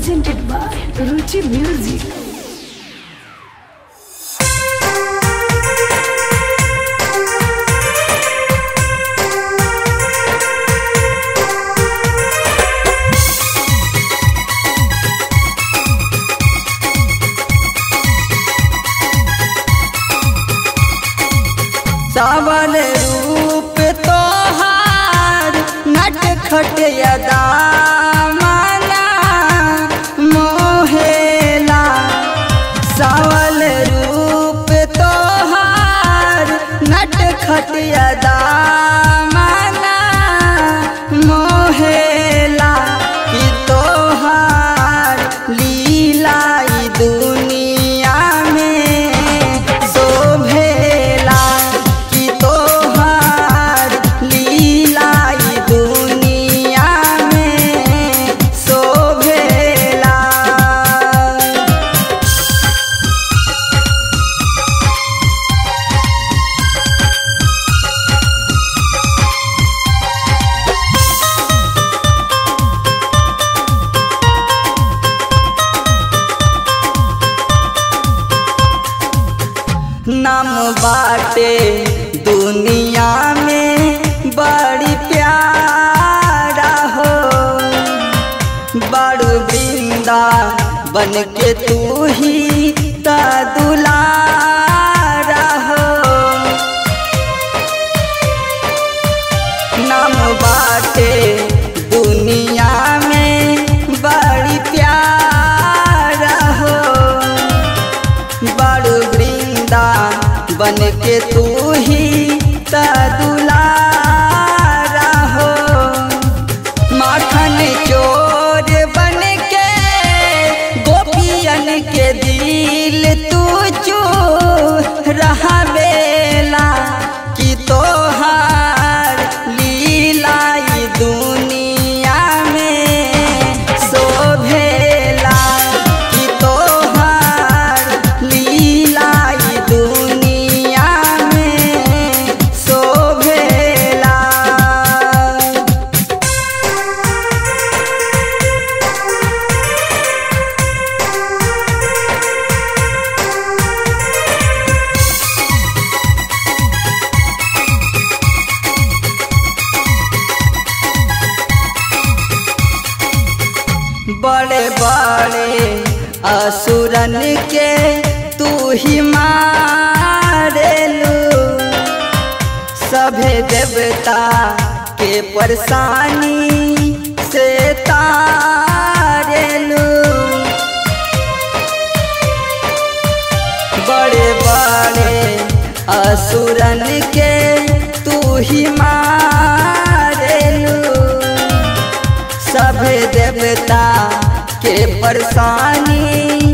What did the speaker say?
presented by Ruchi Music. सावन रूप तोहार नट खटिया माना मोहेला सावल रूप तोहार नट खटिया माना मोहेला कि तोहार लीला ई दुनिया में शोभेला कि तोहार लीला ई दुनिया में शोभेला नाम बाटे दुनिया में बड़ी प्यारा हो बड़ू वृंदा बन के तू ही त दुलारा हो नाम बाटे दुनिया में बड़ी प्यारा हो बड़ वृंदा बन के तू ही त दुलारा हो माखन चोर बन के गोपियन के दिल तू चू रहा बेला कि तोहार लीला ई दुनिया में शोभेला कि तोहार लीला ई दुनिया में शोभेला बड़े बड़े असुरन के तू ही मारेलू सभे देवता के परेशानी से तारेलू बड़े बड़े असुरन के तू ही मारेलू सभे देवता के परेशानी